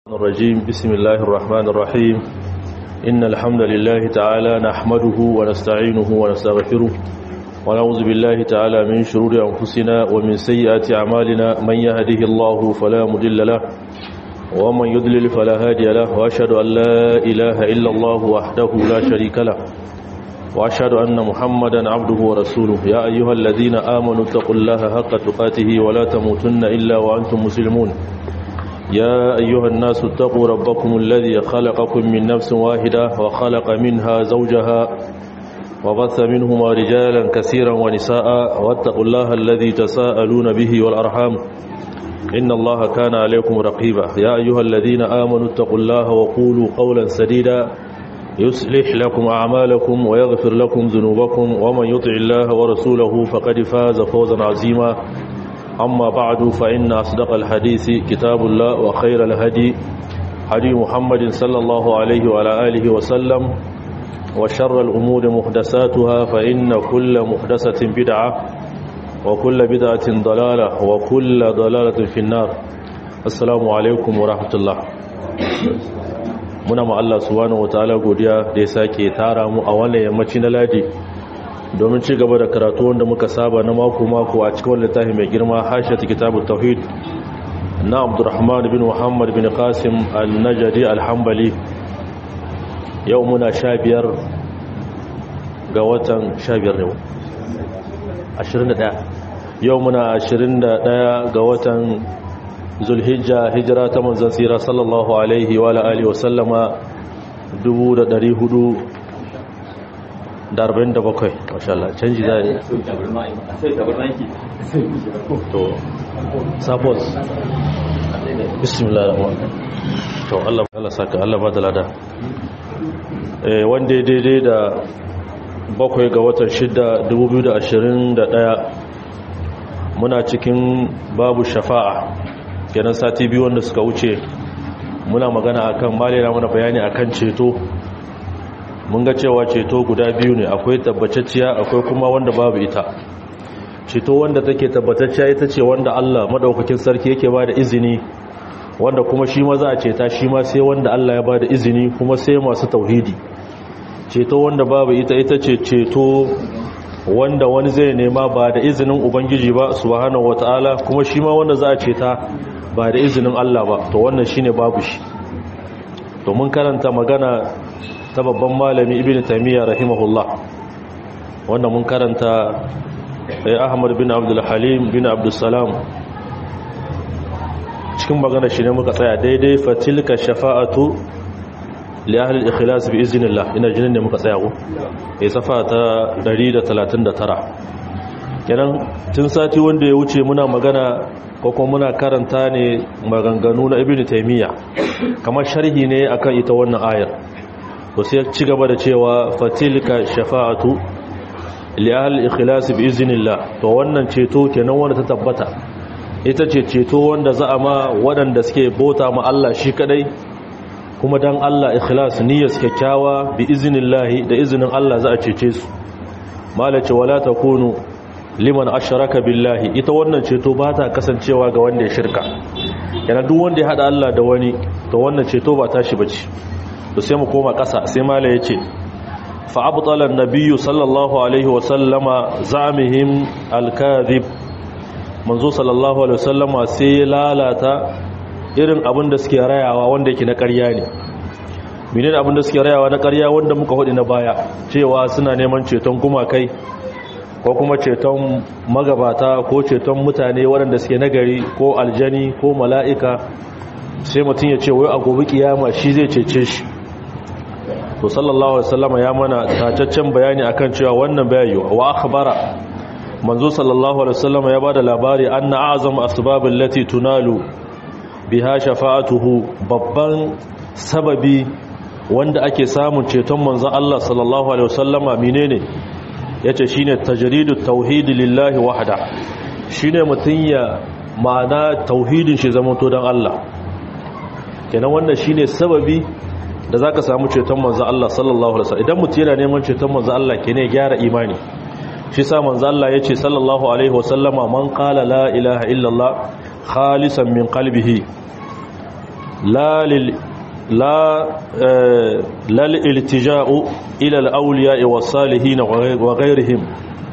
الرجيم بسم الله الرحمن الرحيم إن الحمد لله تعالى نحمده ونستعينه ونستغفره ونعوذ بالله تعالى من شرور أنفسنا ومن سيئات أعمالنا من يهده الله فلا مضل له ومن يضلل فلا هادي له وأشهد أن لا إله إلا الله وحده لا شريك له وأشهد أن محمدا عبده ورسوله يا أيها الذين آمنوا اتقوا الله حق تقاته ولا تموتن إلا وأنتم مسلمون يا أيها الناس اتقوا ربكم الذي خلقكم من نفس واحدة وخلق منها زوجها وبث منهما رجالا كثيرا ونساء واتقوا الله الذي تساءلون به والأرحام إن الله كان عليكم رقيبا يا أيها الذين آمنوا اتقوا الله وقولوا قولا سديدا يصلح لكم أعمالكم ويغفر لكم ذنوبكم ومن يطع الله ورسوله فقد فاز فوزا عظيما أما بعد فإن أصدق الحديث كتاب الله وخير الهدي هدي محمد صلى الله عليه وعلى آله وسلم وشر الأمور محدثاتها فإن كل محدثة بدعة وكل بدعة ضلالة وكل ضلالة في النار السلام عليكم ورحمة الله muna ma Allah subhanahu wataala godiya da ya sake tara mu a wannan yammaci na ladi domin ci gaba da karatu wanda muka saba na mako-mako a cikin littafi mai girma hashiyar kitabun tauhid na abdurrahman bin muhammad bin qasim al-najadi al-hambali yau muna sha biyar ga watan sha biyar ne 21 yau muna 21 ga watan zulhijja hijira ta manzan tsira sallallahu alaihi wa alihi wa sallama 1400 da arba'in da bakwai mashallah canji za to suppose bismillah rahman to Allah Allah saka Allah ba da lada eh wanda daidai da bakwai ga watan shida 2021 muna cikin babu shafa'a kenan sati biyu wanda suka wuce muna magana akan malina muna bayani akan ceto mun ga cewa ceto guda biyu ne akwai tabbatacciya akwai kuma wanda babu ita ceto wanda take tabbatacciya ita ce wanda Allah madaukakin sarki yake ba da izini wanda kuma shi ma za a ceta shi ma sai wanda Allah ya ba da izini kuma sai masu tauhidi ceto wanda babu ita ita ce ceto wanda wani zai nema ba da izinin ubangiji ba subhanahu wataala kuma shi ma wanda za a ceta ba da izinin Allah ba to wannan shine babu shi to mun karanta magana ta babban malami ibn taymiyyah rahimahullah wanda mun karanta eh ahmad bin abdul halim bin abdul salam cikin magana shi ne muka tsaya daidai fatilka shafa'atu li ahli al-ikhlas bi iznillah ina jinin ne muka tsaya ko eh safa ta 139 kenan tun sati wanda ya wuce muna magana ko kuma muna karanta ne maganganu na ibn taymiyyah kamar sharhi ne akan ita wannan ayar to sai ci gaba da cewa fatilka shafa'atu li ahli ikhlas bi iznillah to wannan ceto kenan wanda ta tabbata ita ce ceto wanda za a ma waɗanda suke bota ma Allah shi kadai kuma dan Allah ikhlas niyyar kyakkyawa bi iznillah da izinin Allah za a cece su malace wala takunu liman ashraka billahi ita wannan ceto ba ta kasancewa ga wanda ya shirka yana duk wanda ya hada Allah da wani to wannan ceto ba tashi bace to sai mu koma ƙasa sai mala ya ce fa'abtalar nabiyu sallallahu alaihi wasallama zamihim alkazib manzo sallallahu alaihi wasallama sai lalata irin abin da suke rayawa wanda yake na ƙarya ne menene abin da suke rayawa na ƙarya wanda muka hudu na baya cewa suna neman ceton gumakai ko kuma ceton magabata ko ceton mutane waɗanda suke nagari ko aljani ko mala'ika sai mutum ya ce wai a gobe kiyama shi zai cece shi to sallallahu alaihi wasallam ya mana tacaccen bayani akan cewa wannan bayani wa akhbara manzo sallallahu alaihi wasallam ya bada labari anna azam asbab allati tunalu biha shafa'atuhu babban sababi wanda ake samun ceton manzo Allah sallallahu alaihi wasallama menene yace shine tajridut tauhid lillahi wahda shine mutun ya ma'ana tauhidin shi zama to dan Allah kenan wannan shine sababi da za ka samu ceton manzo Allah sallallahu alaihi wasallam idan mutum yana neman ceton manzo Allah ke ne gyara imani shi sa manzo Allah ya ce sallallahu alaihi wasallama man qala la ilaha illallah khalisan min qalbihi la lil la lal iltija'u ila al-awliya was salihin wa ghayrihim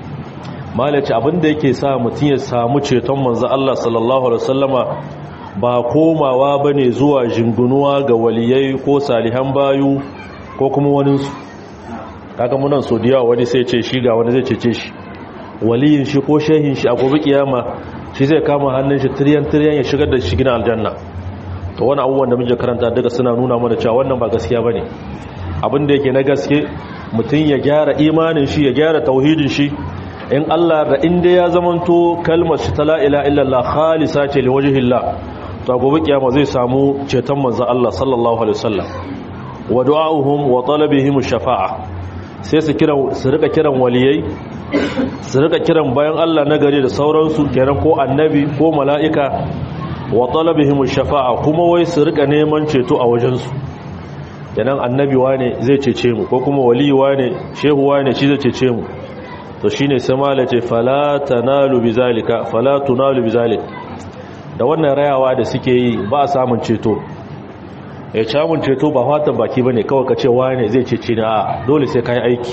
malaci abinda yake sa mutum ya samu ceton manzo Allah sallallahu alaihi wasallama ba komawa bane zuwa jingunuwa ga waliyai ko salihan bayu ko kuma waninsu kaga munan so da yawa wani sai ce shi ga wani zai cece shi waliyin shi ko shehin shi a gobe kiyama shi zai kama hannun shi tiryan tiryan ya shigar da shi gina aljanna to wani abubuwan da muke karanta daga suna nuna mana cewa wannan ba gaskiya bane abin da yake na gaske mutum ya gyara imanin shi ya gyara tauhidin shi in Allah da inda ya zamanto kalmar shi ta la ilaha illallah khalisa ce li wajhillah to gobe kiyama zai samu ceton manzo Allah sallallahu alaihi wasallam wa du'a'uhum wa talabihim shafa'a sai su kira su rika kiran waliyai su rika kiran bayan Allah na gari da sauransu kenan ko annabi ko mala'ika wa talabihim shafa'a kuma wai su rika neman ceto a wajensu kenan annabi wane zai cece mu ko kuma wali wane shehu wane shi zai cece mu to shine sai malace fala tanalu bizalika fala tunalu bizalik da wannan rayawa da suke yi ba samun ceto ya samun ceto ba fatan baki bane kawai ka ce wane zai cece ni a dole sai kai aiki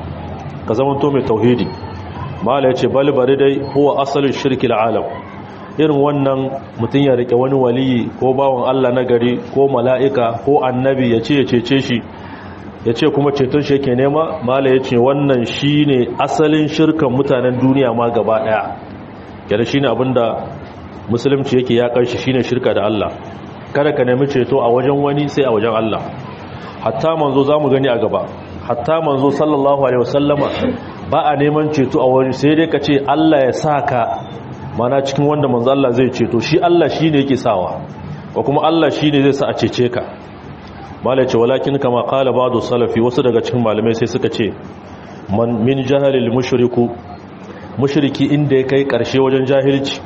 ka zama to mai tauhidi mala yace bal bari dai huwa asalin shirkil alam irin wannan mutum ya rike wani waliyi ko bawan Allah na gari ko mala'ika ko annabi ya ce ya cece shi ya ce kuma ceton shi yake nema mala ya ce wannan shi ne asalin shirkan mutanen duniya ma gaba ɗaya yana shi ne abinda musulunci yake ya ƙarshi shi ne shirka da Allah kada ka nemi ceto a wajen wani sai a wajen Allah hatta manzo za mu gani a gaba hatta manzo sallallahu alaihi wasallama ba a neman ceto a wani sai dai ka ce Allah ya sa ka mana cikin wanda manzo Allah zai ceto shi Allah shi ne yake sawa ko kuma Allah shi ne zai sa a cece ka malai ce walakin kama kala ba'du salafi wasu daga cikin malamai sai suka ce man min jahalil mushriku mushriki inda ya kai karshe wajen jahilci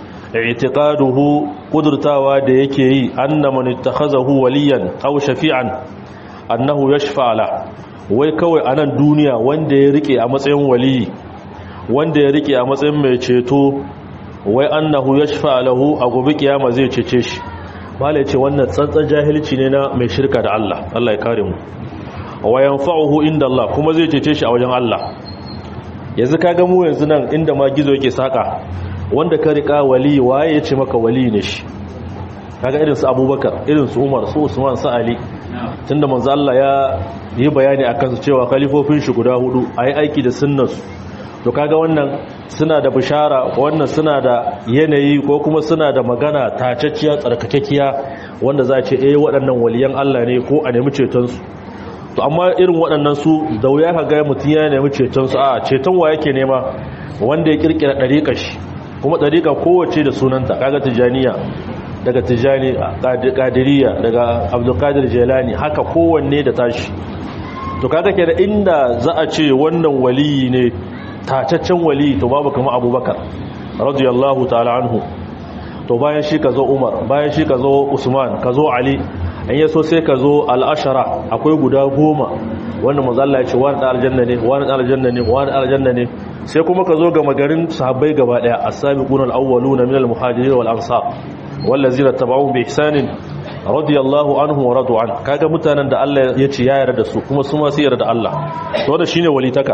i'tiqaduhu kudurtawa da yake yi anna man ittakhazahu waliyan aw shafi'an annahu yashfa la wai kawai anan duniya wanda ya rike a matsayin waliyi wanda ya rike a matsayin mai ceto wai annahu yashfa lahu a gobe kiyama zai cece shi mala ce wannan tsantsan jahilci ne na mai shirka da Allah Allah ya kare mu wa yanfa'uhu inda Allah kuma zai cece shi a wajen Allah yanzu kaga mu yanzu nan inda ma gizo yake saka wanda ka rika wali waye ya ce maka wali ne shi kaga irin su Abubakar irin su Umar su Usman su Ali tunda manzo Allah ya yi bayani akan su cewa khalifofin shi guda hudu ayi aiki da sunnarsu to kaga wannan suna da bishara wannan suna da yanayi ko kuma suna da magana tacacciya tsarkakekkiya wanda za a ce eh waɗannan waliyan Allah ne ko a nemi cetonsu to amma irin waɗannan su da wuya ka ga mutum ya nemi cetonsu a ceton wa yake nema wanda ya kirkira ɗariƙa shi kuma ɗariƙa kowace da sunanta kaga tijaniya daga tijani ƙadiriya daga abdulkadir jelani haka kowanne da tashi to kaga ke da inda za a ce wannan waliyi ne tacaccen wali to babu kama abubakar radiyallahu ta'ala anhu to bayan shi ka zo umar bayan shi ka zo usman ka zo ali an yaso sai ka zo al'ashara akwai guda goma wanda mazalla ya ce wani ɗan aljanna ne wani ɗan aljanna ne wani ɗan aljanna ne sai kuma ka zo ga magarin sahabbai gaba ɗaya as-sabiqun al-awwaluna min al-muhajirin wal ansar wallazina tabauhum bi ihsanin radiyallahu anhu wa radu an kaga mutanen da Allah ya ce ya yarda da su kuma su ma su yarda da Allah to wannan shine walitaka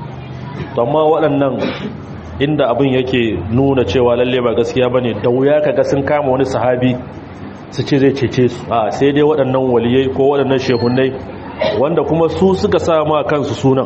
amma waɗannan inda abin yake nuna cewa lalle ba gaskiya bane da wuya kaga sun kama wani sahabi su ce zai cece su a sai dai waɗannan waliyai ko waɗannan shehunai wanda kuma su suka sa ma kansu sunan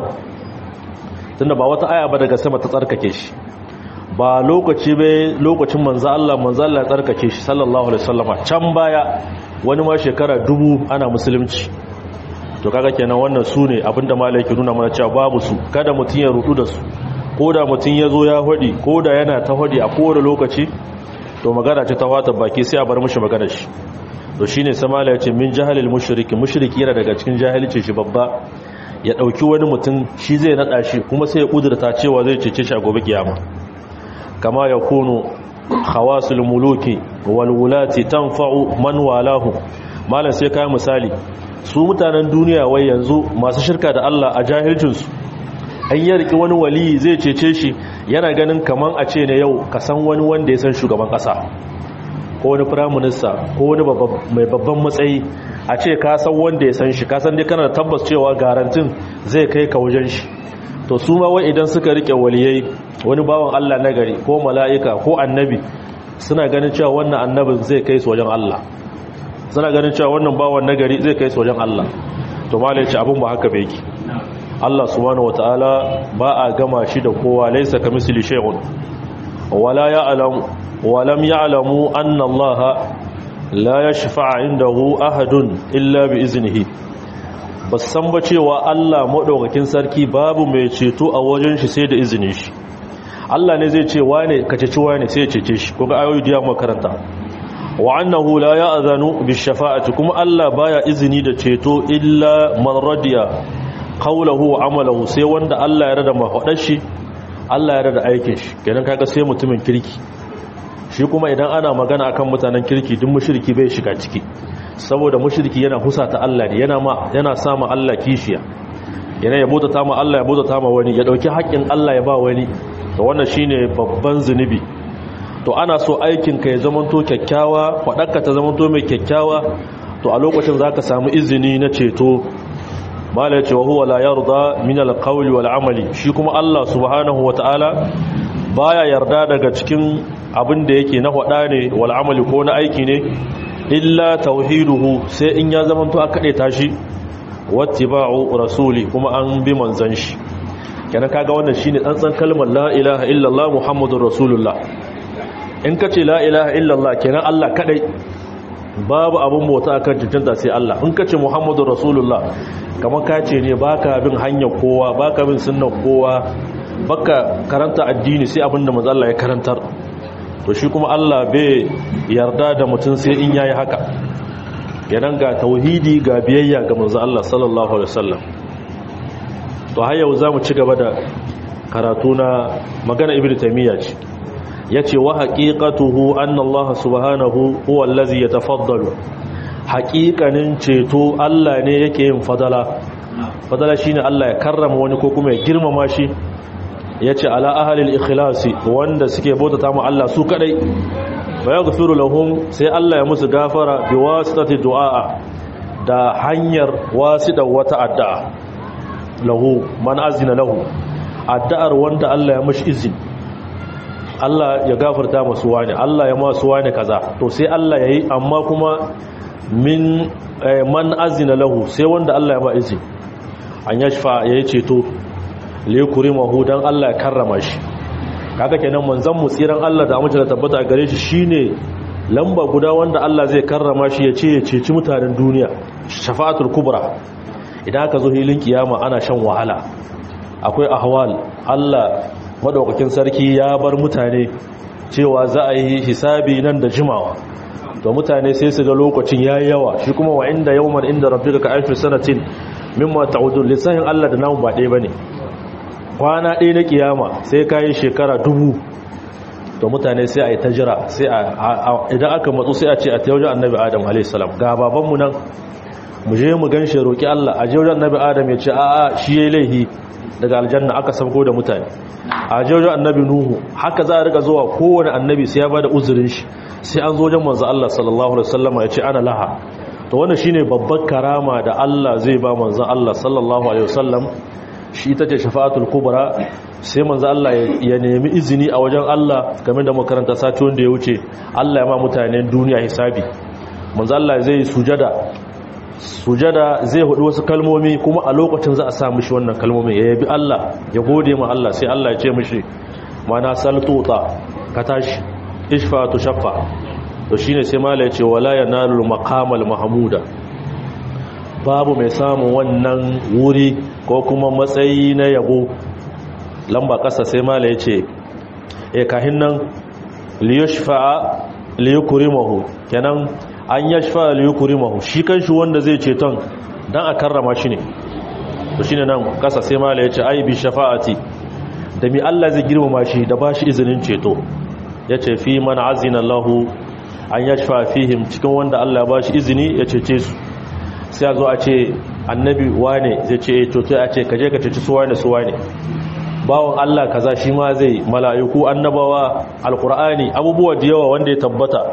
tunda ba wata aya ba daga sama ta tsarkake shi ba lokaci bai lokacin manzo Allah manzo Allah ya tsarkake shi sallallahu alaihi wasallama can baya wani ma shekara dubu ana musulunci to kaga kenan wannan su ne abinda malai ke nuna mana cewa babu su kada mutum ya rudu da su ko da mutum ya zo ya hodi ko da yana ta hodi a kowane lokaci to magana ce ta wata baki sai a bar mushi magana shi to shine sai malai ya ce min jahalil mushriki mushriki yana daga cikin jahilci shi babba ya dauki wani mutum shi zai nada shi kuma sai ya kudurta cewa zai cece shi a gobe kiyama kama yakunu khawasul muluki wal wulati tanfa'u man walahu malam sai kai misali su mutanen duniya wai yanzu masu shirka da Allah a jahilcinsu an yi riki wani wali zai cece shi yana ganin kaman a ce ne yau ka san wani wanda ya san shugaban kasa ko wani prime minister ko wani mai babban matsayi a ce ka san wanda ya san shi ka san dai kana da tabbas cewa garantin zai kai ka wajen shi to su ma wai idan suka rike waliyai wani bawan Allah na gari ko mala'ika ko annabi suna ganin cewa wannan annabin zai kai su wajen Allah suna ganin cewa wannan bawan na gari zai kai su wajen Allah to malai ce abin ba haka bai ki Allah subhanahu wataala ba a gama shi da kowa laysa kamisli shay'un wala ya'lam wa lam ya'lamu anna Allah la yashfa'a indahu ahadun illa bi iznihi ba san ba cewa Allah maɗaukakin sarki babu mai ceto a wajen shi sai da izinin shi Allah ne zai ce wane ka ceci wane sai ya cece shi kuga ayoyi da makaranta wa annahu la ya'zanu bi shafa'ati kuma Allah baya izini da ceto illa man radiya qawluhu wa amalahu sai wanda Allah ya rada mahadar shi Allah ya rada aikin shi kenan kaga sai mutumin kirki shi kuma idan ana magana akan mutanen kirki duk mushriki bai shiga ciki saboda mushriki yana husata Allah ne yana ma yana sama Allah kishiya yana ya bauta ma Allah ya bauta ma wani ya dauki haƙƙin Allah ya ba wani to wannan shine babban zunubi to ana so aikin ka ya zamanto kyakkyawa fadarka ta zamanto mai kyakkyawa to a lokacin zaka samu izini na ceto mala ce wa huwa la yarda min al-qawli wal amali shi kuma Allah subhanahu wataala baya yarda daga cikin abin da yake na faɗa ne wal amali ko na aiki ne illa tauhiduhu sai in ya zama to aka daita shi wattiba'u rasuli kuma an bi manzon shi kenan kaga wannan shine tsantsan kalmar la ilaha illallah muhammadur rasulullah in kace la ilaha illallah kenan Allah kadai babu abun bauta akan cancanta sai Allah in kace muhammadur rasulullah kamar kace ne baka bin hanyar kowa baka bin sunnar kowa baka karanta addini sai abinda manzo Allah ya karantar to shi kuma Allah bai yarda da mutum sai in yayi haka yanan ga tauhidi ga biyayya ga manzo Allah sallallahu alaihi wasallam to har yau zamu ci gaba da karatu na magana ibnu taymiya ce yace wa haqiqatuhu anna Allah subhanahu huwa allazi yatafaddalu haqiqanin ceto Allah ne yake yin fadala fadala shine Allah ya karrama wani ko kuma ya girmama shi ya ce ala ahalil ikhlasi wanda suke bautata mu Allah su kadai wa yaghfiru lahum sai Allah ya musu gafara bi wasitati du'a da hanyar wasida wata addu'a lahu man azina lahu addu'ar wanda Allah ya mishi izini Allah ya gafarta masu wani Allah ya masu wani kaza to sai Allah yayi amma kuma min man azina lahu sai wanda Allah ya ba izini an yashfa yayi ceto liyukurimahu dan Allah ya karrama shi kaga kenan manzon mu tsiran Allah da amince da tabbata gare shi shine lamba guda wanda Allah zai karrama shi ya ce ya ceci mutanen duniya shafa'atul kubra idan aka zo hilin kiyama ana shan wahala akwai ahwal Allah madaukakin sarki ya bar mutane cewa za a yi hisabi nan da jimawa to mutane sai su ga lokacin yayi yawa shi kuma wa inda yawman inda rabbika ka alfi sanatin mimma ta'udun lisanin Allah da namu ba ɗaya bane kwana ɗaya na kiyama sai kayi shekara dubu to mutane sai a yi ta jira sai idan aka matsu sai a ce a tayyar annabi adam a.s. ga babanmu nan mu je mu gan shi roƙi Allah a jiyar annabi adam ya ce a'a shi ya yi laihi daga aljanna aka sabko da mutane a jiyar annabi nuhu haka za a riga zuwa kowane annabi sai ya ba da uzurin shi sai an zo wajen manzo Allah sallallahu alaihi wasallam ya ce ana laha to wannan shine babbar karama da Allah zai ba manzo Allah sallallahu alaihi wasallam shi ita ce shafa'atul kubra sai manzo Allah ya nemi izini a wajen Allah game da makaranta sati wanda ya wuce Allah ya ma mutanen duniya hisabi manzo Allah zai sujada sujada zai hudu wasu kalmomi kuma a lokacin za a sa mishi wannan kalmomi ya yabi Allah ya gode ma Allah sai Allah ya ce mishi mana saltuta ka tashi ishfa tu shaffa to shine sai mala ya ce wala yanalu maqamal mahmuda babu mai samun wannan wuri ko kuma matsayi na yabo lamba kasa sai mala ya ce e kahin nan liyashfa'a liyukrimahu kenan an yashfa'a liyukrimahu shi kanshi wanda zai ceton dan a karrama shi ne to shine nan kasa sai mala ya ce ai bi shafa'ati da mi Allah zai girmama shi da bashi izinin ceto yace fi man azina Allahu an yashfa fihim cikin wanda Allah ya bashi izini ya cece su sai a zo a ce annabi wane zai ce to sai a ce kaje ka ceci su wane su wane bawon Allah kaza shi ma zai mala'iku annabawa alqur'ani abubuwa da yawa wanda ya tabbata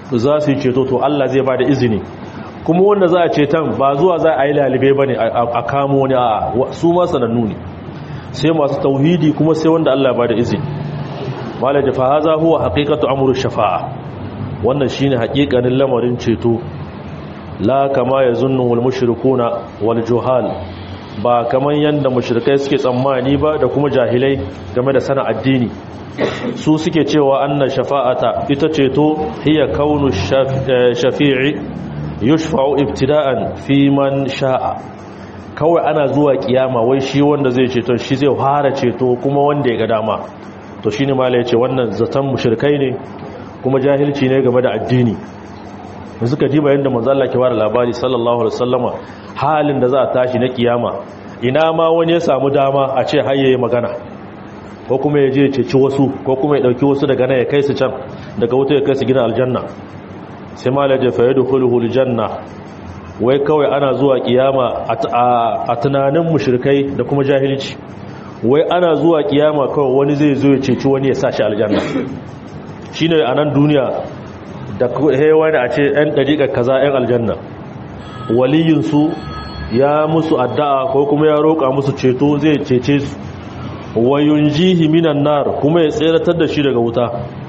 za su yi ceto to Allah zai ba da izini kuma wanda za a ceton ba zuwa za a yi lalibai ba ne a kamo wani a su ma sanannu ne sai masu tauhidi kuma sai wanda Allah ba da izini malaji fa haza huwa haqiqatu amru shafa'a wannan shine haƙiƙanin lamarin ceto la kama yazunnu wal mushrikuna wal juhal ba kaman yanda mushrikai suke tsammani ba da kuma jahilai game da sana addini su suke cewa anna shafa'ata ita ceto hiya kaunu shafi'i yushfa'u ibtida'an fi man sha'a kawai ana zuwa kiyama wai shi wanda zai ceto shi zai fara ceto kuma wanda ya ga dama to shine mala yace wannan zaton mushrikai ne kuma jahilci ne game da addini da suka ji bayan da manzo Allah ke bada labari sallallahu alaihi wasallama halin da za a tashi na kiyama ina ma wani ya samu dama a ce har yayi magana ko kuma ya je ya ceci wasu ko kuma ya dauki wasu daga nan ya kai su can daga wuta ya kai su gidan aljanna sai malaje fa yadkhuluhu aljanna wai kawai ana zuwa kiyama a tunanin mushrikai da kuma jahilci wai ana zuwa kiyama kawai wani zai zo ya ceci wani ya sa shi aljanna shine a nan duniya da hewa da a ce 'yan ɗariƙar kaza 'yan aljanna waliyinsu ya musu addu'a ko kuma ya roƙa musu ceto zai cece su wayun jihi minan nar kuma ya tseratar da shi daga wuta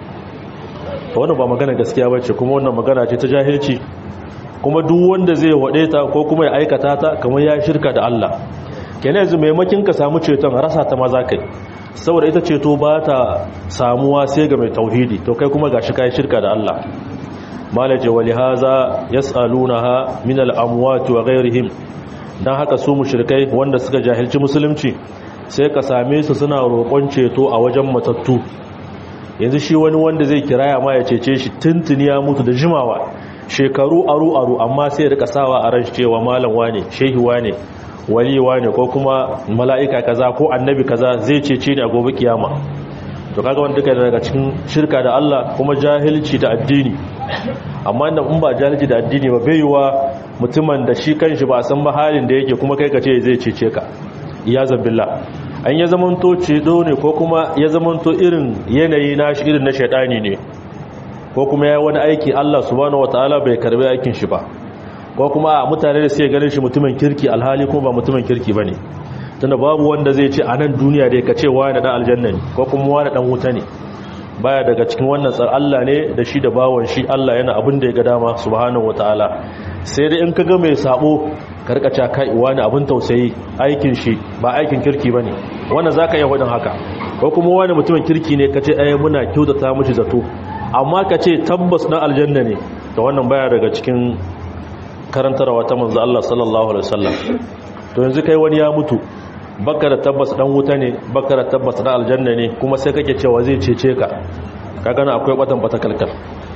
wannan ba magana gaskiya bace kuma wannan magana ce ta jahilci kuma duk wanda zai waɗe ta ko kuma ya aikata ta kamar ya shirka da Allah kenan yanzu maimakin ka samu ceton rasa ta maza kai saboda ita ceto ba ta samuwa sai ga mai tauhidi to kai kuma gashi kai shirka da Allah malaje wali haza yasalunaha min al-amwat wa ghayrihim dan haka su mushrikai wanda suka jahilci musulunci sai ka same su suna roƙon ceto a wajen matattu yanzu shi wani wanda zai kiraya ma ya cece shi tuntuni ya mutu da jimawa shekaru aru aru amma sai ya rika sawa a ran cewa malam wane shehi wane wali wane ko kuma mala'ika kaza ko annabi kaza zai cece ni a gobe kiyama to kaga wanda duka daga cikin shirka da Allah kuma jahilci da addini amma inda in ba jahilci da addini ba bai yiwa mutumin da shi kanshi ba san ba halin da yake kuma kai ka ce zai cece ka iyazan billah an ya zamanto cedo ne ko kuma ya zamanto irin yanayi na shi irin na shaidani ne ko kuma ya wani aiki Allah subhanahu wataala bai karbi aikin shi ba ko kuma a mutane da suke ganin shi mutumin kirki alhali kuma ba mutumin kirki bane tunda babu wanda zai ce a nan duniya da ya kace wani dan aljanna ne ko kuma wani dan wuta ne baya daga cikin wannan tsar Allah ne da shi da bawon shi Allah yana abin da ya ga dama subhanahu wataala sai dai in ka ga mai sabo karkaca kai wani abin tausayi aikin shi ba aikin kirki bane wannan zaka iya hudin haka ko kuma wani mutumin kirki ne kace ai muna kyautata mishi zato amma kace tabbas na aljanna ne to wannan baya daga cikin karantarwa ta manzo Allah sallallahu alaihi wasallam to yanzu kai wani ya mutu baka da tabbas dan wuta ne baka da tabbas na aljanna ne kuma sai kake cewa zai cece ka kaga na akwai batan bata kalkal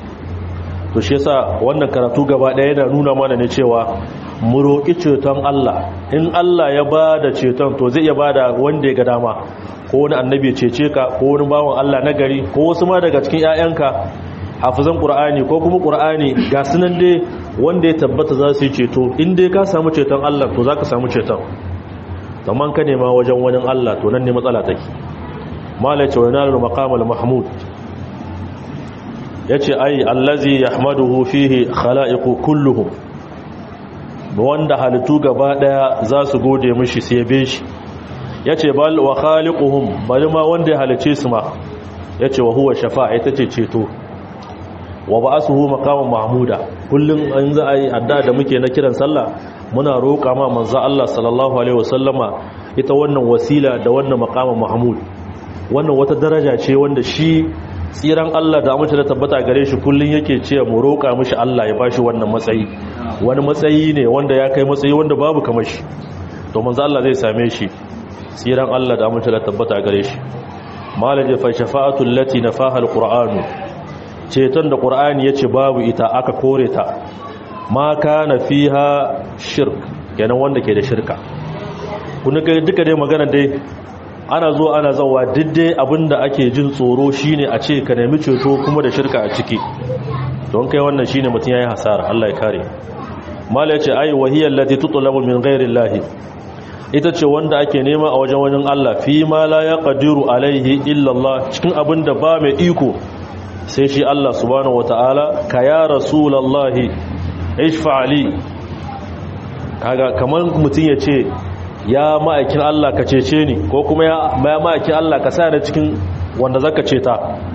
to shi yasa wannan karatu gaba daya yana nuna mana ne cewa mu roki ceton Allah in Allah ya bada ceton to zai iya bada wanda ya ga dama ko wani annabi ya cece ka ko wani bawan Allah na gari ko wasu ma daga cikin ƴaƴanka hafizan qur'ani ko kuma qur'ani ga sunan dai wanda ya tabbata za su yi ceto in dai ka samu ceton Allah to zaka samu ceton amma ka nema wajen wani Allah to nan ne matsala take mala ce wa yanalul maqamal mahmud yace ai allazi yahmaduhu fihi khalaiqu kulluhum wanda halittu gaba daya za su gode mishi sai yabe shi yace bal wa khaliquhum bal ma wanda ya halice su ma yace wa huwa shafa'a ita ce ceto wa ba'asuhu maqaman mahmuda kullun an za a yi adda da muke na kiran sallah muna roƙa ma manzo Allah sallallahu alaihi wasallama ita wannan wasila da wannan maqaman mahmud wannan wata daraja ce wanda shi tsiran Allah da amince da tabbata gare shi kullun yake ce mu roƙa mishi Allah ya bashi wannan matsayi wani matsayi ne wanda ya kai matsayi wanda babu kamar shi to manzo Allah zai same shi tsiran Allah da amince da tabbata gare shi malaje fa shafa'atu allati nafaha alqur'anu ceton da qur'ani yace babu ita aka kore ta ma kana fiha shirk kenan wanda ke da shirka kun ga duka dai magana dai ana zuwa ana zawa diddai abinda ake jin tsoro shine a ce ka nemi ceto kuma da shirka a ciki don kai wannan shine mutum yayi hasara Allah ya kare mala yace ai wahiyal lati tutlabu min ghairi ita ce wanda ake nema a wajen wajen Allah fi ma la yaqdiru alaihi illa Allah cikin abinda ba mai iko sai shi Allah subhanahu wataala ka ya rasulullahi ishfa ali kaga kamar mutum ya ce ya ma'aikin Allah ka cece ni ko kuma ya ma'aikin Allah ka sa ni cikin wanda zaka ceta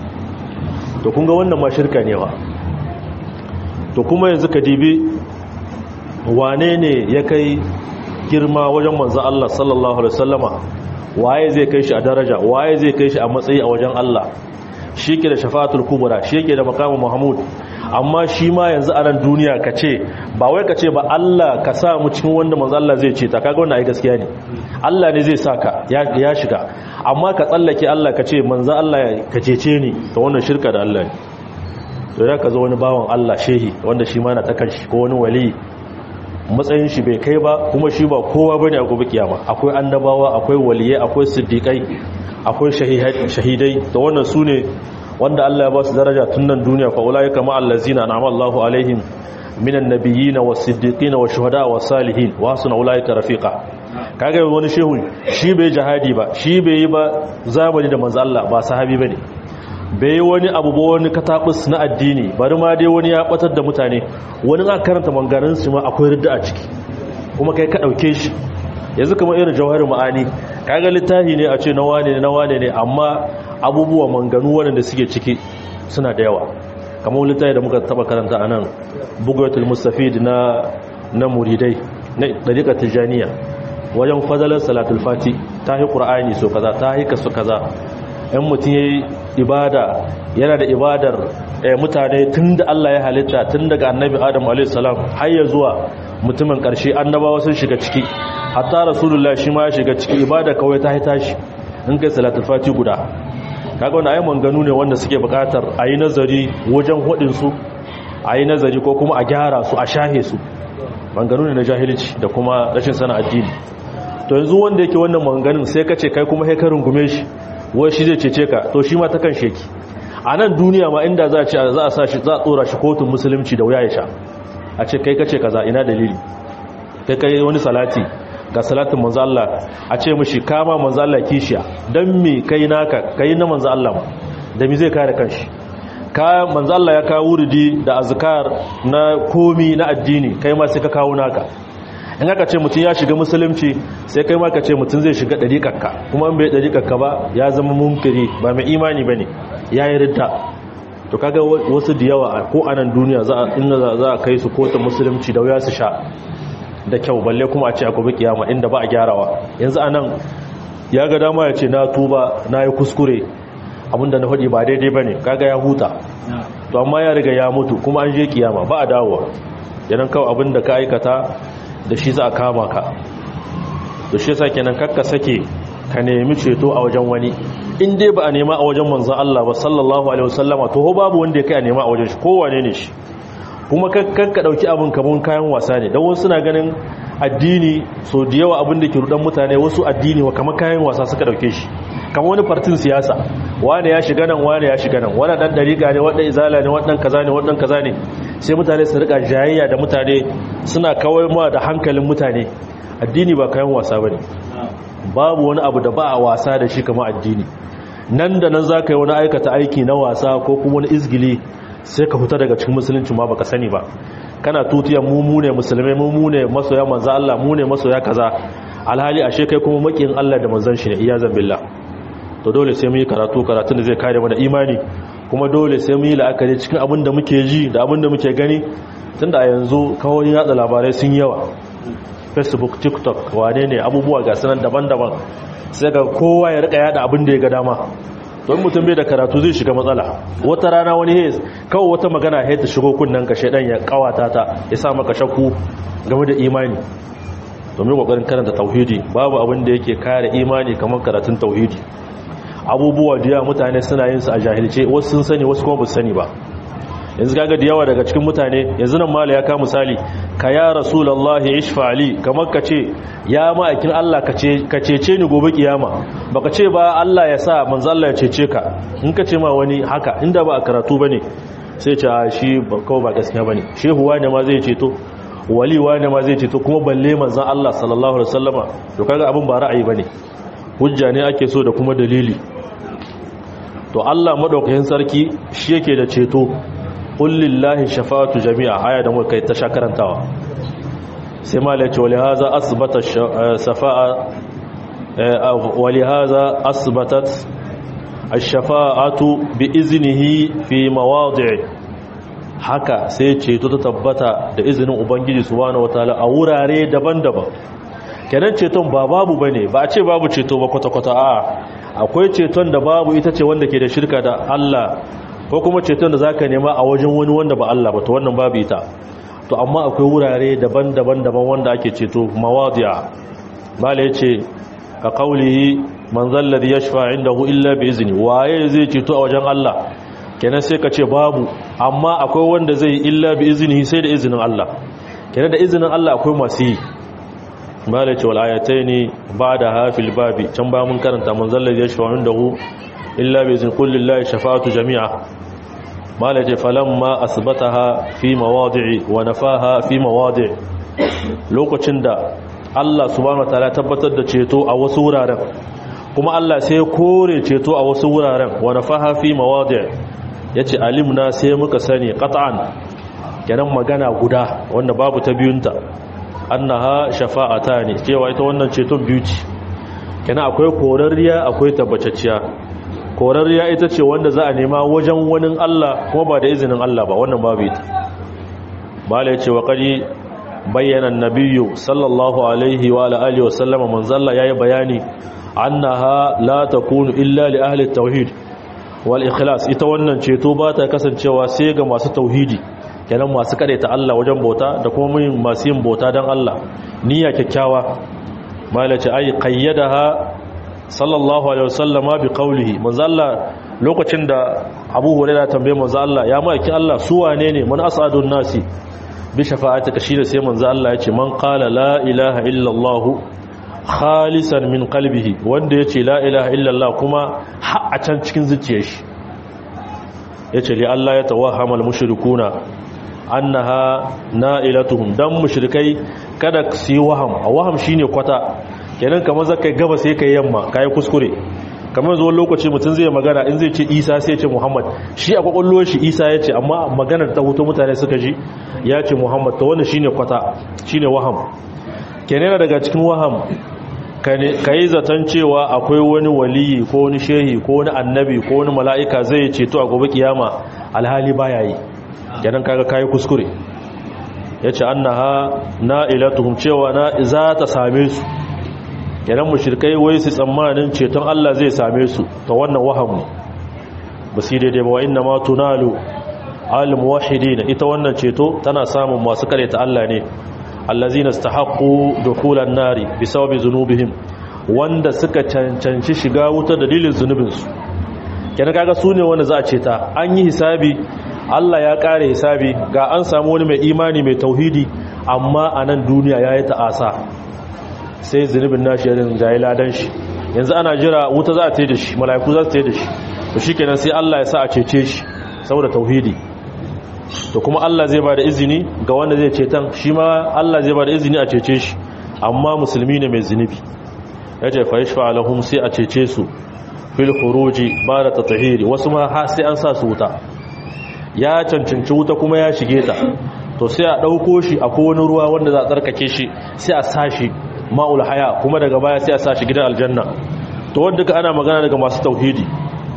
to kun ga wannan ma shirka ne ba to kuma yanzu ka dibi wane ne ya kai girma wajen manzo Allah sallallahu alaihi wasallama waye zai kai shi a daraja waye zai kai shi a matsayi a wajen Allah shi ke da shafa'atul kubra shi ke da makamu mahmud amma shi ma yanzu a nan duniya ka ce ba wai ka ce ba Allah ka sa mu cikin wanda manzo Allah zai ce ta kaga wannan ai gaskiya ne Allah ne zai saka ya shiga amma ka tsallake Allah ka ce manzo Allah ka cece ni to wannan shirka da Allah ne to ya ka zo wani bawan Allah shehi wanda shi ma na ta kanshi ko wani wali matsayin shi bai kai ba kuma shi ba kowa bane a gobe kiyama akwai annabawa akwai waliyai akwai siddiqai akwai shahidai da wannan su ne wanda Allah ya ba su daraja tun nan duniya fa ulai kama allazina an'ama Allahu alaihim minan nabiyyin was-siddiqin wash-shuhada was-salihin wa hasuna ulaika rafiqa kaga wani shehu shi bai jihadi ba shi bai yi ba zamani da manzo Allah ba sahabi bane bai wani abu ba wani katabus na addini bari ma dai wani ya batar da mutane wani aka karanta mangarin su ma akwai ridda a ciki kuma kai ka dauke shi yanzu kamar irin jawharin ma'ani kaga littafi ne a ce na wane ne na wane ne amma abubuwa manganu waɗanda suke ciki suna da yawa kamar littafi da muka taba karanta a nan bugatul mustafid na na muridai na dariƙar tijaniya wajen fadalar salatul fati ta yi ƙura'ani so kaza ta yi kasu kaza yan mutum ya yi ibada yana da ibadar mutane tun da allah ya halitta tun daga annabi adam a.s. har ya zuwa mutumin ƙarshe annabawa sun shiga ciki hatta rasulullah shi ma ya shiga ciki ibada kawai ta haita shi in kai salatul fati guda kaga wani ayyukan ganu ne wanda suke bukatar a yi nazari wajen hudinsu a yi nazari ko kuma a gyara su a shahe su manganu ne na jahilci da kuma rashin sana addini to yanzu wanda yake wannan manganin sai ka ce kai kuma haikarin gume shi wai shi zai cece ka to shi ma ta kan sheki a nan duniya ma inda za a ce za a sa shi za a tsora shi kotun musulunci da wuya ya sha a ce kai kace kaza ina dalili kai kai wani salati ga salatin manzo Allah a ce mishi kama manzo Allah kishiya dan me kai naka kai na manzo Allah da me zai kare kanshi ka manzo Allah ya kawo wuridi da azkar na komi na addini kai ma sai ka kawo naka in aka ce mutum ya shiga musulunci sai kai ma ka ce mutum zai shiga dariƙarka kuma in bai dariƙarka ba ya zama munkiri ba mai imani bane yayi ridda to kaga wasu da yawa ko anan duniya za a inda za a kai su kotun musulunci da wuya su sha da kyau balle kuma a ce a gobe kiyama inda ba a gyarawa yanzu anan ya ga dama ya ce na tuba na yi kuskure abinda na faɗi ba daidai ba ne kaga ya huta to amma ya riga ya mutu kuma an je kiyama ba a dawowa yanan kawai abinda ka aikata da shi za a kama ka to shi yasa kenan kakka sake ka nemi ceto a wajen wani in dai ba a nema a wajen manzon Allah ba sallallahu alaihi wasallama to babu wanda ya kai a nema a wajen shi kowane ne shi kuma kakka dauki abin kaman kayan wasa ne dan wasu suna ganin addini so da yawa abin da ke rudan mutane wasu addini wa kamar kayan wasa suka dauke shi kamar wani fartin siyasa wane ya shiga nan wane ya shiga nan wani dan dariƙa ne wani izala ne wani kaza ne wani kaza ne sai mutane su rika jayayya da mutane suna kawai ma da hankalin mutane addini ba kayan wasa bane babu wani abu da ba a wasa da shi kamar addini nan da nan zaka yi wani aikata aiki na wasa ko kuma wani izgili sai ka fita daga cikin musulunci ma baka sani ba kana tutiya mu mu ne musulmai mu mu ne masoya manzo Allah mu ne masoya kaza alhali ashe kai kuma makiyin Allah da manzon shi ne iyazan billah to dole sai mu yi karatu karatun da zai kare mana imani kuma dole sai mu yi la'akari cikin abin da muke ji da abin da muke gani tunda a yanzu kawai yatsa labarai sun yawa facebook tiktok wane ne abubuwa ga sanan daban-daban sai ga kowa ya rika yada abin da ya ga dama don mutum bai da karatu zai shiga matsala wata rana wani hez kawai wata magana ya ta shigo kunnen ka shaidan ya kawata ta ya sa maka shakku game da imani domin kokarin karanta tauhidi babu abin da yake kare imani kamar karatun tauhidi abubuwa da yawa mutane suna yin su a jahilce wasu sun sani wasu kuma ba su sani ba yanzu kaga da yawa daga cikin mutane yanzu nan mala ya ka misali ka ya rasulullahi ishfa ali kamar ka ce ya ma'aikin Allah ka cece ni gobe kiyama baka ce ba Allah ya sa manzo Allah ya cece ka in ka ce ma wani haka inda ba a karatu bane sai ce shi kawai ba gaskiya bane shehu wane ma zai ceto wali wane ma zai ceto kuma balle manzo Allah sallallahu alaihi wasallama to kaga abin ba ra'ayi bane hujja ne ake so da kuma dalili to Allah madaukakin sarki shi yake da ceto kullillahi shafa'atu jami'a aya da muka kai ta shakarantawa sai malai ce wali haza asbata safa'a wali haza asbatat ash-shafa'atu bi iznihi fi mawadi' haka sai ceto ta tabbata da izinin ubangiji subhanahu wataala a wurare daban-daban kenan ceton ba babu bane ba a ce babu ceto ba kwata-kwata a akwai ceton da babu ita ce wanda ke da shirka da Allah ko kuma ceton da zaka nema a wajen wani wanda ba Allah ba to wannan babu ita to amma akwai wurare daban-daban daban wanda ake ceto mawadi'a mala yace ka qaulihi man zalladhi yashfa indahu illa bi izni waye zai ceto a wajen Allah kenan sai ka ce babu amma akwai wanda zai illa bi iznihi sai da izinin Allah kenan da izinin Allah akwai masu yi mala yace wal ayataini ba'da hafil babi can ba mun karanta man zalladhi yashfa indahu illa bi izni kulli lillahi shafa'atu jami'a mala ce falamma asbataha fi mawadi'i wa nafaha fi mawadi' lokacin da Allah subhanahu wataala tabbatar da ceto a wasu wuraren kuma Allah sai kore ceto a wasu wuraren wa nafaha fi mawadi' yace alimna sai muka sani qat'an kenan magana guda wanda babu ta biyunta annaha shafa'atani cewa ita wannan ceton biyu ce kenan akwai korarriya akwai tabbacacciya korarriya ita ce wanda za a nema wajen wani Allah kuma ba da izinin Allah ba wannan babu ita mala ya ce wa kari bayyana nabiyu sallallahu alaihi wa alihi wa sallama manzalla yayi bayani annaha la takunu illa li ahli tauhid wal ikhlas ita wannan ceto ba ta kasancewa sai ga masu tauhidi kenan masu ta Allah wajen bauta da kuma masu yin bauta dan Allah niyya kyakkyawa mala ce ai qayyadaha sallallahu alaihi wasallama bi qawlihi manzo Allah lokacin da Abu Hurairah tambaye manzo Allah ya maki Allah su wane ne man asadun nasi bi shafa'atika shine sai manzo Allah ya ce man qala la ilaha illa Allah khalisan min qalbihi wanda yace la ilaha illa Allah kuma har a can cikin zuciyar shi yace li Allah ya tawahhamal mushrikuna annaha na'ilatuhum dan mushrikai kada su yi waham a waham shine kwata kenan kamar zaka gaba sai kai yamma kai kuskure kamar zuwa lokaci mutum zai magana in zai ce Isa sai ya ce Muhammad shi a kwakwallo shi Isa ya ce amma maganar ta hoto mutane suka ji ya ce Muhammad ta wannan shine kwata shine waham kenan daga cikin waham kai zaton cewa akwai wani waliyi ko wani shehi ko wani annabi ko wani mala'ika zai ceto a gobe kiyama alhali baya yi kenan kaga kai kuskure yace annaha na'ilatuhum cewa na za ta same su kenan mushrikai wai su tsammanin ceton Allah zai same su ta wannan wahamu ba su daidai ba wa inna ma tunalu al muwahhidin ita wannan ceto tana samun masu ta Allah ne allazina istahaqqu dukhulan nari bisababi zunubihim wanda suka cancanci shiga wuta dalilin zunubinsu kenan kaga su ne wanda za a ceta an yi hisabi Allah ya kare hisabi ga an samu wani mai imani mai tauhidi amma a nan duniya ya yi ta'asa sai zunubin nashi yarin jayi ladan shi yanzu ana jira wuta za a tai da shi mala'iku za su tai da shi to shikenan sai Allah ya sa a cece shi saboda tauhidi to kuma Allah zai ba da izini ga wanda zai cetan shi ma Allah zai ba da izini a cece shi amma musulmi ne mai zunubi yace fa yashfa lahum sai a cece su fil khuruji ba da tatahiri wasu ma sai an sa su wuta ya cancanci wuta kuma ya shige ta to sai a ɗauko shi a kowane ruwa wanda za a tsarkake shi sai a sa shi ma'ul haya kuma daga baya sai a sa shi gidan aljanna to wanda ka ana magana daga masu tauhidi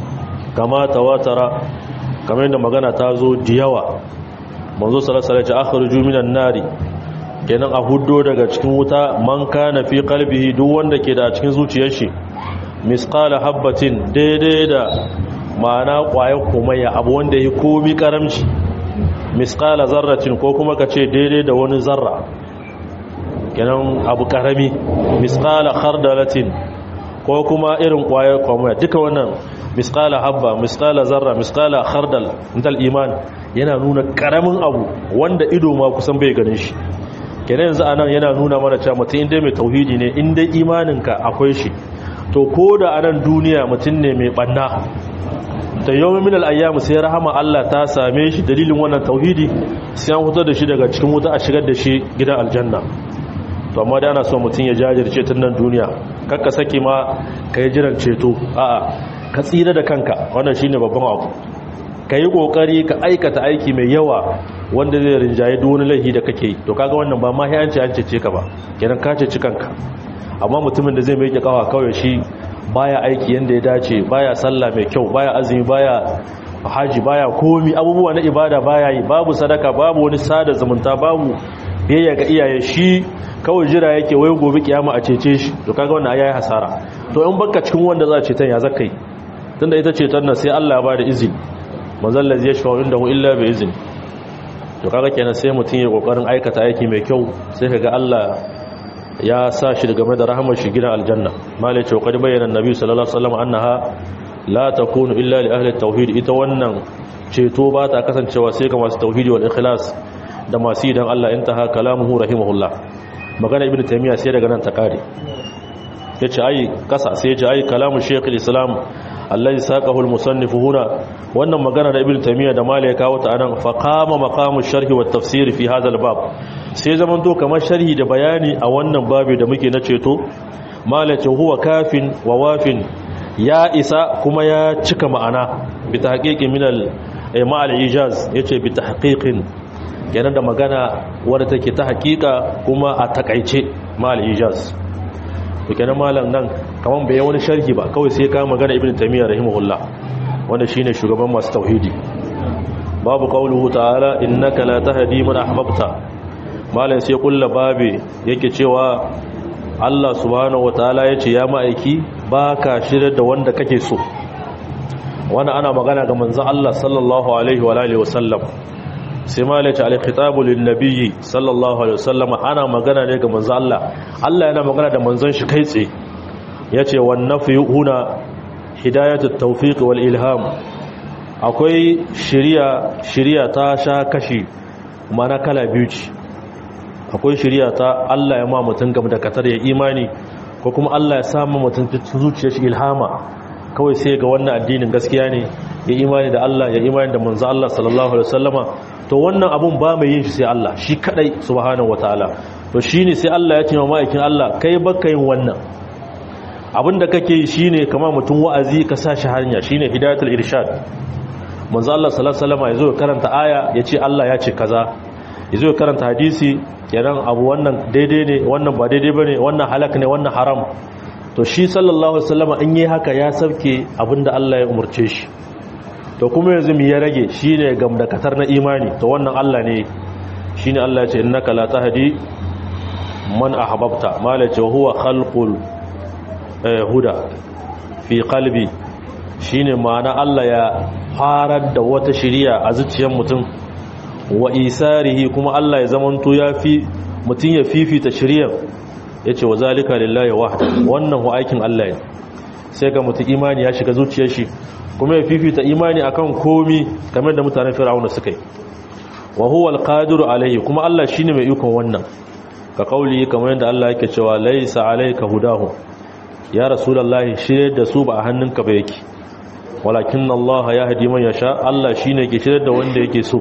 kama tawatara kamar yadda magana ta zo da yawa manzo sallallahu alaihi wasallam akhruju minan nari kenan a huddo daga cikin wuta man kana fi qalbihi duk wanda ke da cikin zuciyar shi misqala habbatin daidai da ma'ana ƙwayar komayya abu wanda ya komi karamci misqala zarratin ko kuma ka ce daidai da wani zarra kenan abu karami misqala khardalatin ko kuma irin ƙwayar komayya duka wannan misqala habba misqala zarra misqala khardal intal iman yana nuna karamin abu wanda ido ma kusan bai ganin shi kenan yanzu anan yana nuna mana cewa mutum inda mai tauhidi ne inda imaninka akwai shi to ko da anan duniya mutum ne mai banna da yawon minal ayyamu sai rahama Allah ta same shi dalilin wannan tauhidi sai an fitar da shi daga cikin wuta a shigar da shi gidan aljanna to amma da ana so mutum ya jajirce tun nan duniya kakka saki ma ka yi jiran ceto a'a ka tsira da kanka wannan shine babban abu ka yi kokari ka aikata aiki mai yawa wanda zai rinjaye duk wani laifi da kake yi to kaga wannan ba ma hiyanci an cece ka ba kenan ka ceci kanka amma mutumin da zai mai kawa kawai shi baya aiki yanda ya dace baya sallah mai kyau baya azumi baya haji baya komi abubuwa na ibada baya yi babu sadaka babu wani sada zumunta babu biyayya ga iyaye shi kawai jira yake wai gobe kiyama a cece shi to kaga wannan ayayi hasara to in baka cikin wanda za a ceton ya zakai tunda ita ceton nan sai Allah ya bada izini manzon lazi yashfa indahu illa bi izni to kaga kenan sai mutum ya kokarin aikata aiki mai kyau sai kaga Allah ya sa shi game da rahamar shi gidan aljanna malai ce qad bayyana annabi sallallahu alaihi wasallam annaha la takunu illa li ahli tauhid ita wannan ceto ba ta kasancewa sai ga masu tauhidi wal ikhlas da masu idan Allah intaha kalamuhu rahimahullah magana ibnu taymiya sai daga nan ta kare yace ai kasa sai yace ai kalamu shaykhul islam allazi saqahu al-musannif huna wannan magana da ibnu taymiya da malai kawo ta anan fa qama maqamu sharhi wat tafsir fi hadha al-bab sai zaman to kamar sharhi da bayani a wannan babu da muke na ceto malai ce huwa kafin wa wafin ya isa kuma ya cika ma'ana bi tahqiqin min al ijaz yace bi tahqiqin kenan da magana wadda take ta hakika kuma a takaice mal ijaz to kenan malam nan kaman bai wani sharhi ba kawai sai ka magana ibnu taymiya rahimahullah wanda shine shugaban masu tauhidi babu qauluhu ta'ala innaka la tahdi man ahbabta malam sai kullu babe yake cewa Allah subhanahu wataala yace ya ma'aiki baka shirye da wanda kake so wannan ana magana ga manzon Allah sallallahu alaihi wa alihi wasallam sai malaci alkhitabu linnabiyyi sallallahu alaihi wasallam ana magana ne ga manzon Allah Allah yana magana da manzon shi kai tsaye yace wan nafyu huna hidayatut tawfiq wal ilham akwai shiriya shiriya ta sha kashi mana kala biyu ce akwai shiriya ta Allah ya ma mutun gam da katar ya imani ko kuma Allah ya sa ma mutun zuciyar shi ilhama kawai sai ga wannan addinin gaskiya ne ya imani da Allah ya imani da manzo Allah sallallahu alaihi wasallama to wannan abun ba mai yin shi sai Allah shi kadai subhanahu wataala to shine sai Allah ya ce wa ma'aikin Allah kai baka yin wannan abinda kake yi shine kamar mutum wa'azi ka sa shi hanya shine hidayatul irshad manzo Allah sallallahu alaihi wasallama yazo karanta aya yace Allah ya ce kaza yazo karanta hadisi kenan abu wannan daidai ne wannan ba daidai bane wannan halak ne wannan haram to shi sallallahu alaihi wasallama in yi haka ya sauke abinda Allah ya umurce shi to kuma yanzu mi ya rage shine gamdakatar na imani to wannan Allah ne shine Allah ya ce innaka la tahdi man ahbabta malace huwa khalqul huda fi qalbi shine ma'ana Allah ya farar da wata shiriya a zuciyar mutum wa isarihi kuma Allah ya zamanto ya fi mutum ya fifita shiriyar yace wa zalika lillahi wahda wannan hu aikin Allah ne sai ga mutum imani ya shiga zuciyar shi kuma ya fifita imani akan komi kamar da mutanen fir'auna suka yi wa huwa alqadiru alayhi kuma Allah shine mai ikon wannan ka kauli kamar yadda Allah yake cewa laysa alayka hudahu ya rasulullahi shirye da su ba a hannunka ba yake walakin Allah yahdi man yasha Allah shine ke shirye da wanda yake so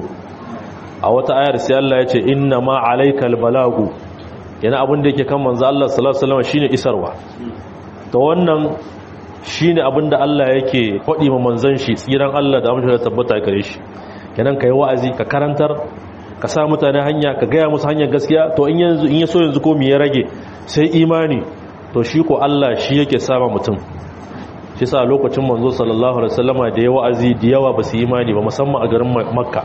a wata ayar sai Allah ya ce inna ma alaykal balagu yana abin da yake kan manzo Allah sallallahu alaihi wasallam shine isarwa to wannan shi ne abinda Allah yake faɗi ma manzan shi tsiran Allah da amince da tabbata gare shi kenan ka yi wa'azi ka karantar ka sa mutane hanya ka gaya musu hanyar gaskiya to in yanzu in yaso yanzu ko me ya rage sai imani to shi ko Allah shi yake sama mutum shi sa lokacin manzo sallallahu alaihi wasallama da ya wa'azi da yawa ba su imani ba musamman a garin Makka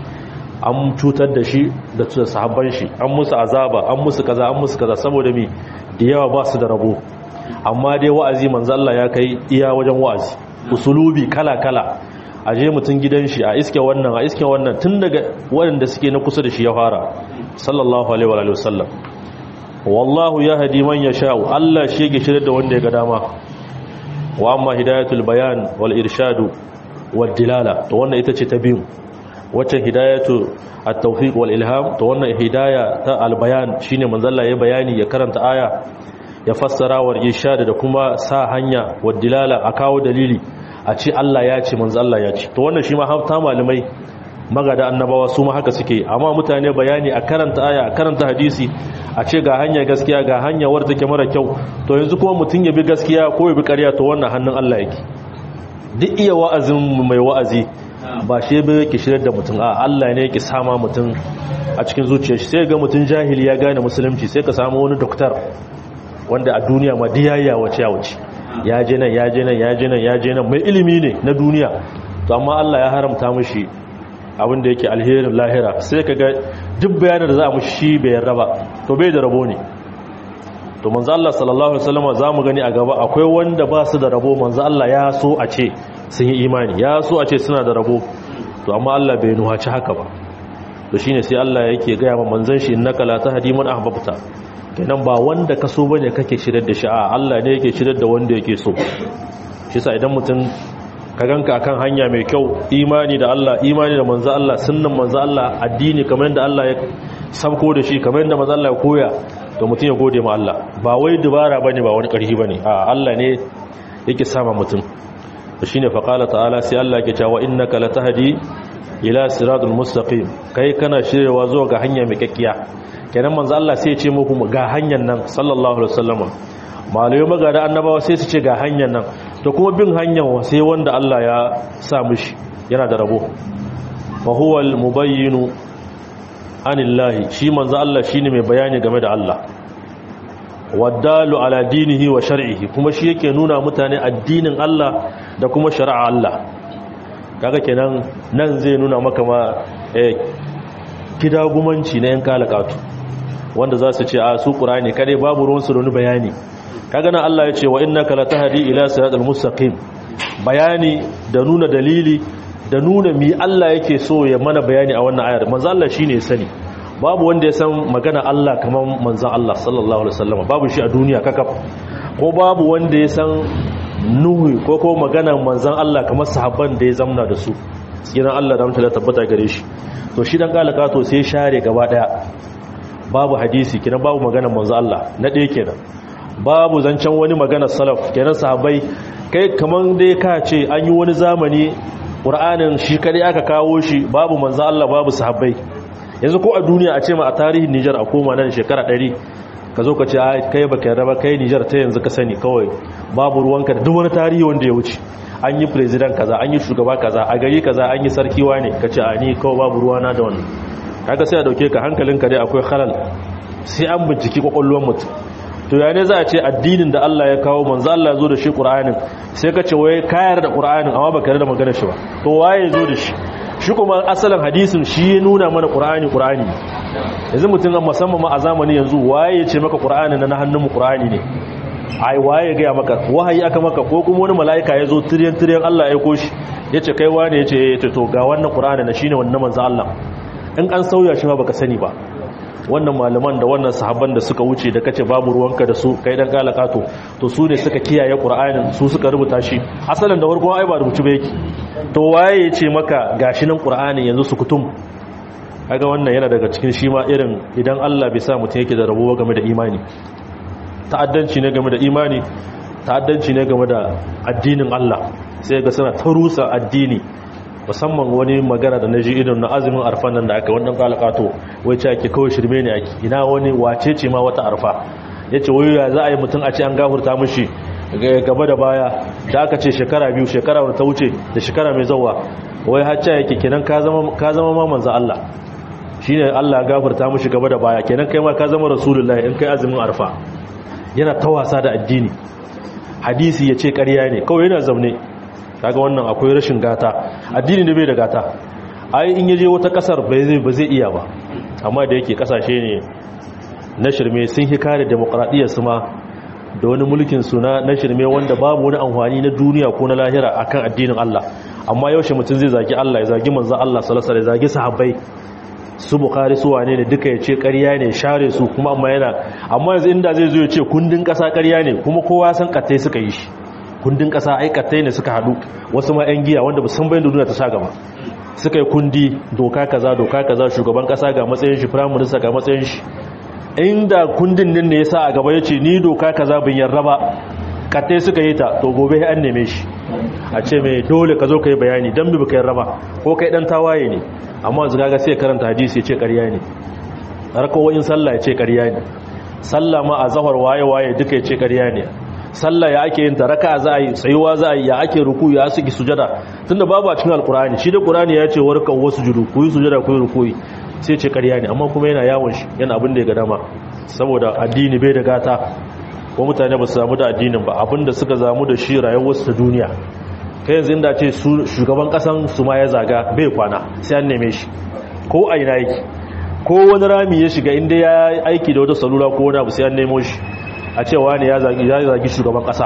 an cutar da shi da sahabban shi an musu azaba an musu kaza an musu kaza saboda me da yawa ba su da rabo amma dai wa'azi manzo Allah ya kai iya wajen wa'azi usulubi kala-kala a je mutum gidan shi a iske wannan a iske wannan tun daga waɗanda suke na kusa da shi ya fara sallallahu alaihi wa sallam wallahu ya hadi man yasha'u Allah shi yake shirye da wanda ya ga dama wa amma hidayatul bayan wal irshadu wal dilala to wannan ita ce ta biyu wacce hidayatu at-tawfiq wal ilham to wannan hidaya ta al bayan shine manzo Allah ya bayani ya karanta aya ya fassara wa irshad da kuma sa hanya wa dilala a kawo dalili a ce Allah ya ce manzo Allah ya ce to wannan shi ma hafta malamai magada annabawa su ma haka suke amma mutane bayani a karanta aya a karanta hadisi a ce ga hanya gaskiya ga hanya wadda take mara kyau to yanzu kuma mutum ya bi gaskiya ko ya bi ƙarya to wannan hannun Allah yake duk iya wa'azin mai wa'azi ba shi bai yake shirar da mutum a Allah ne yake sama mutum a cikin zuciyar shi sai ga mutum jahili ya gane musulunci sai ka samu wani doktor wanda a duniya ma diyayya wace ya wuce ya je nan ya je nan ya je nan ya je nan mai ilimi ne na duniya to amma Allah ya haramta mishi abin da yake alherin lahira sai ka ga duk bayanin da za a mushi shi bai yarda ba to bai da rabo ne to manzo Allah sallallahu alaihi wasallam zamu gani a gaba akwai wanda ba su da rabo manzo Allah ya so a ce sun yi imani ya so a ce suna da rabo to amma Allah bai nuhaci haka ba to shine sai Allah yake gaya ma manzon shi innaka la tahdi man ahbabta kenan ba wanda ka so bane kake shirar da shi a Allah ne yake shirar da wanda yake so shi yasa idan mutum ka ganka akan hanya mai kyau imani da Allah imani da manzo Allah sunnan manzo Allah addini kamar yadda Allah ya sabko da shi kamar yadda manzo Allah ya koya to mutum ya gode ma Allah ba wai dubara bane ba wani karfi bane a Allah ne yake sama mutum to shine fa qala ta'ala sai Allah yake cewa innaka latahdi ila siratul mustaqim kai kana shirewa zuwa ga hanya mai kakkiya kenan manzo Allah sai ya ce muku ga hanyar nan sallallahu alaihi wasallam malayo magada annabawa sai su ce ga hanyar nan to kuma bin hanyar sai wanda Allah ya sa mishi yana da rabo fa huwa al mubayyinu anillahi shi manzo Allah shine mai bayani game da Allah waddalu ala dinihi wa shar'ihi kuma shi yake nuna mutane addinin Allah da kuma shari'a Allah kaga kenan nan zai nuna maka ma eh kidagumanci na yan kalakatu wanda za su ce a su qur'ani kare babu ruwan su da bayani kaga nan Allah ya ce wa innaka latahdi ila siratal mustaqim bayani da nuna dalili da nuna mi Allah yake so ya mana bayani a wannan ayar manzo Allah shine sani babu wanda ya san magana Allah kamar manzo Allah sallallahu alaihi wasallam babu shi a duniya kakaf ko babu wanda ya san nuhu ko ko magana manzon Allah kamar sahabban da ya zamna da su tsiran Allah da mutala tabbata gare shi to shi dan kalaka to sai share gaba daya babu hadisi kina babu magana manzo Allah na ɗaya kenan babu zancen wani magana salaf kenan sahabbai kai kaman dai ka ce an yi wani zamani ƙur'anin shi kadai aka kawo shi babu manzo Allah babu sahabbai yanzu ko a duniya a ce ma a tarihin Nijar a koma nan shekara 100 ka zo ka ce kai baka yarda ba kai Nijar ta yanzu ka sani kawai babu ruwanka da duk wani tarihi wanda ya wuce an yi president kaza an yi shugaba kaza a gari kaza an yi sarkiwa ne ka ce a ni kawai babu ruwana da wannan kaga sai a dauke ka hankalinka dai akwai halal sai an binciki kwakwalwar mutum to ya ne za a ce addinin da Allah ya kawo manzo Allah ya zo da shi Qur'anin sai ka ce wai kayar da Qur'anin amma baka yarda maganar shi ba to waye ya zo da shi shi kuma asalin hadisin shi ya nuna mana Qur'ani Qur'ani yanzu mutum musamman ma a zamani yanzu waye ya ce maka Qur'anin na hannun mu Qur'ani ne ai waye ga maka wahayi aka maka ko kuma wani mala'ika ya zo tiryan tiryan Allah ya koshi yace kai wane yace eh to ga wannan Qur'ani na shine wannan manzo Allah in an sauya shi ma baka sani ba wannan malaman da wannan sahabban da suka wuce da kace babu ruwanka da su kai dan kalaka to to su ne suka kiyaye qur'anin su suka rubuta shi asalin da farko ai ba rubuci ba yake to waye yace maka gashi nan qur'ani yanzu su kutum kaga wannan yana daga cikin shi ma irin idan Allah bai sa mutum yake da rabuwa game da imani ta'addanci ne game da imani ta'addanci ne game da addinin Allah sai ga suna tarusa addini musamman wani magana da na ji idan na azumin arfan nan da aka wannan kalakato wai ce ake kawai shirme ne ake ina wani wace ce ma wata arfa ya ce wai ya za a yi mutum a ce an gafurta mushi gaba da baya da aka ce shekara biyu shekara wadda ta wuce da shekara mai zauwa wai hacca yake kenan ka zama ma manza Allah shi ne Allah ya gafurta mushi gaba da baya kenan kai ma ka zama rasulullahi in kai azumin arfa yana ta wasa da addini hadisi ya ce ƙarya ne kawai yana zaune kaga wannan akwai rashin gata addini da bai da gata ai in yaje wata kasar bai zai ba zai iya ba amma da yake kasashe ne na shirme sun hi kare demokradiyyar su ma da wani mulkin su na na shirme wanda babu wani amfani na duniya ko na lahira akan addinin Allah amma yaushe mutum zai zagi Allah ya zagi manzon Allah sallallahu alaihi wasallam ya zagi sahabbai su bukhari su wane ne duka ya ce ƙarya ne share su kuma amma yana amma yanzu inda zai zo ya ce kundin ƙasa ƙarya ne kuma kowa san katai suka yi shi kundin ƙasa aikatai ne suka haɗu wasu ma 'yan giya wanda ba san bayan duniya ta sha gaba suka yi kundi doka kaza doka kaza shugaban ƙasa ga matsayin shi firayim minista ga matsayin shi inda kundin din ne ya sa a gaba ya ce ni doka kaza bin yarda ba katai suka yi ta to gobe an neme shi a ce mai dole ka zo ka yi bayani don bi baka yarda ba ko kai dan tawaye ne amma yanzu kaga sai karanta hadisi ya ce ƙarya ne rakawoyin sallah ya ce ƙarya ne sallah ma a zahar waye waye duka ya ce ƙarya ne sallah ya ake yin taraka za a yi tsayuwa za a yi ya ake ruku ya suke sujada tunda babu a cikin alkurani shi da qur'ani ya ce warkan wasu judu ku yi sujada ku yi rukuyi sai ce ƙarya ne amma kuma yana yawon shi yana abin da ya ga dama saboda addini bai da gata ko mutane ba su samu da addinin ba abinda suka zamu da shi rayuwarsu ta duniya kai yanzu inda ce shugaban kasan su ma ya zaga bai kwana sai an neme shi ko a ina yake ko wani rami ya shiga inda ya aiki da wata salula ko wani abu sai an nemo shi a cewa ne ya zagi ya zagi shugaban kasa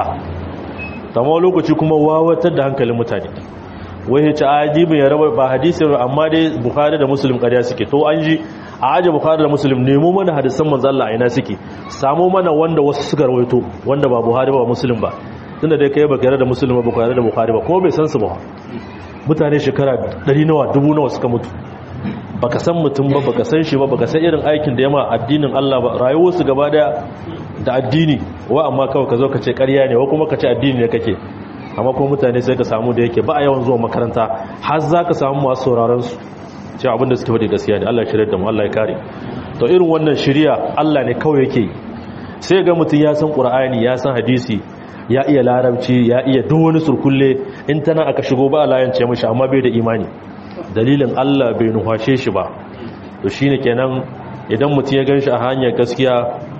tamma lokaci kuma wawatar da hankalin mutane wai ya ci ajibin ya raba ba hadisi amma dai bukhari da muslim kariya suke to an ji a aje bukhari da muslim nemo mana hadisan manzo Allah a ina suke samo mana wanda wasu suka rawaito wanda ba buhari ba muslim ba tunda dai kai baka yarda da muslim ba baka yarda da bukhari ba ko bai san su ba mutane shekara 100 nawa dubu nawa suka mutu baka san mutum ba baka san shi ba baka san irin aikin da yama addinin Allah ba rayuwar su gaba daya da addini wa amma kawai ka zo ka ce ƙarya ne wa kuma ka ce addini ne kake amma kuma mutane sai ka samu da yake ba a yawan zuwa makaranta har za ka samu masu sauraron su cewa abinda suke faɗi gaskiya ne Allah ya shirya da mu Allah ya kare to irin wannan shiriya Allah ne kawai yake sai ga mutum ya san Qur'ani ya san hadisi ya iya larabci ya iya duk wani surkulle in tana aka shigo ba layance mishi amma bai da imani dalilin Allah bai nuhashe shi ba to shine kenan idan mutum ya ganshi a hanyar gaskiya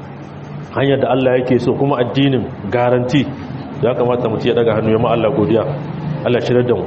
hanyar da Allah yake so kuma addinin garanti ya kamata mutum ya daga hannu ya ma Allah godiya Allah shirya da mu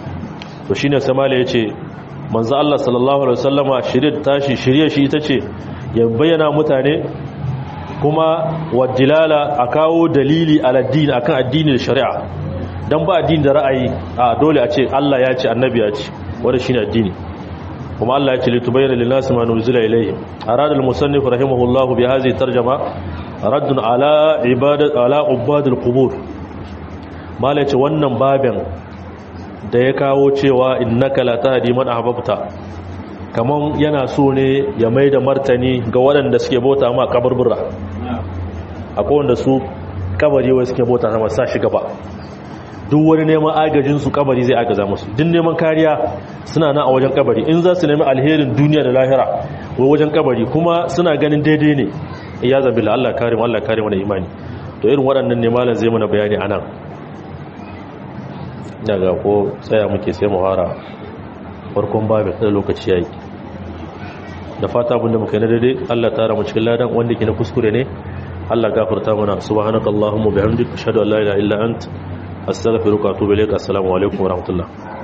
to shine samala yace manzo Allah sallallahu alaihi wasallama shirye tashi shirye shi ita ce ya bayyana mutane kuma wadilala a kawo dalili aladdini akan addini da shari'a dan ba addini da ra'ayi a dole a ce Allah ya ce annabi ya ce wanda shine addini kuma Allah ya ce litubayyana lin-nasi ma nuzila ilayhim arada al-musannif rahimahullah bi hadhihi tarjuma raddun ala ibadat ala ubadil qubur mala ce wannan babin da ya kawo cewa innaka la tahdi man ahbabta kaman yana so ne ya mai da martani ga waɗanda suke bauta ma kaburbura akwai wanda su kabari wai suke bauta sama sa shi gaba duk wani neman agajin su kabari zai agaza musu duk neman kariya suna na a wajen kabari in za su nemi alherin duniya da lahira wai wajen kabari kuma suna ganin daidai ne ya zabi Allah karim Allah karim wani imani to irin waɗannan ne malam zai mana bayani anan daga ko tsaya muke sai mu fara farkon babu da lokaci yayi da fata abinda muka yi na daidai Allah tara mu cikin ladan wanda ke na kuskure ne Allah gafarta mana subhanakallahumma bihamdika ashhadu an la ilaha illa anta astaghfiruka wa atubu ilaik assalamu alaikum wa rahmatullah